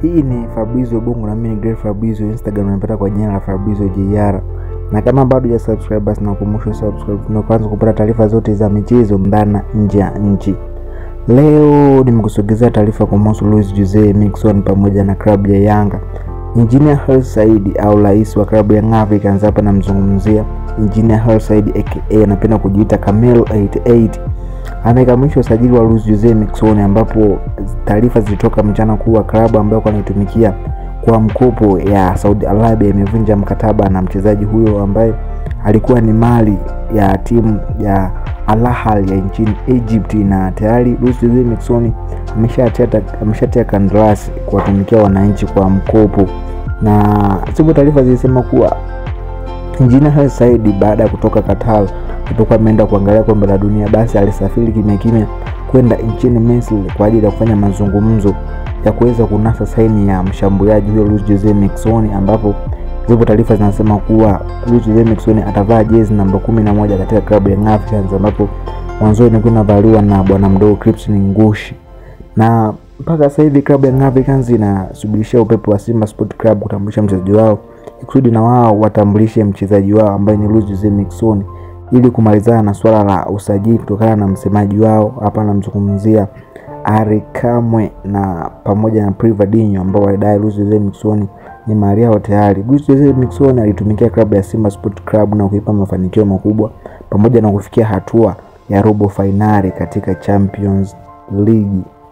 Hii ni Fabrizio Bongo na mimi ni Great Fabrizio. Instagram unapata kwa jina la Fabrizio JR, na kama bado ya subscribe basi nakukumbusha subscribe na kwanza kupata taarifa zote za michezo ndani na nje ya nchi. Leo nimekusogezea taarifa kumhusu Luis Jose Miquissone pamoja na klabu ya Yanga. Engineer Hersi Said au rais wa klabu ya Young Africans, hapa namzungumzia Engineer Hersi Said aka anapenda kujiita Camel 88 amekamilisha usajili wa Luis Jose Miquissone, ambapo taarifa zilitoka mchana kuwa klabu ambayo anaitumikia kwa mkopo ya Saudi Arabia imevunja mkataba na mchezaji huyo ambaye alikuwa ni mali ya timu ya Al Ahly ya nchini Egypt, na tayari Luis Jose Miquissone ameshatia ameshatia kandarasi kuwatumikia wananchi kwa mkopo, na sipo taarifa zilisema kuwa Injinia Hersi Said baada ya kutoka Qatar alipokuwa ameenda kuangalia kombe la dunia, basi alisafiri kimya kimya kwenda nchini Misri kwa ajili ya kufanya mazungumzo ya kuweza kunasa saini ya mshambuliaji huyo Luis Jose Miquissone, ambapo zipo taarifa zinasema kuwa Luis Jose Miquissone atavaa jezi namba kumi na moja katika klabu ya Young Africans, ambapo mwanzoni ilikuwa inavaliwa na bwana mdogo Crispin Ngushi, na mpaka sasa hivi klabu ya Young Africans inasubirishia upepo wa Simba Sport Club kutambulisha mchezaji wao ikusudi na wao watambulishe mchezaji wao ambaye ni Luis Jose Miquissone ili kumalizana na swala la usajili kutokana na msemaji wao hapa anamzungumzia Ari Kamwe na pamoja na Privadinho ambao walidai Luis Jose Miquissone ni mali yao tayari. Luis Jose Miquissone alitumikia klabu ya Simba Sport Club na kuipa mafanikio makubwa pamoja na kufikia hatua ya robo fainali katika Champions League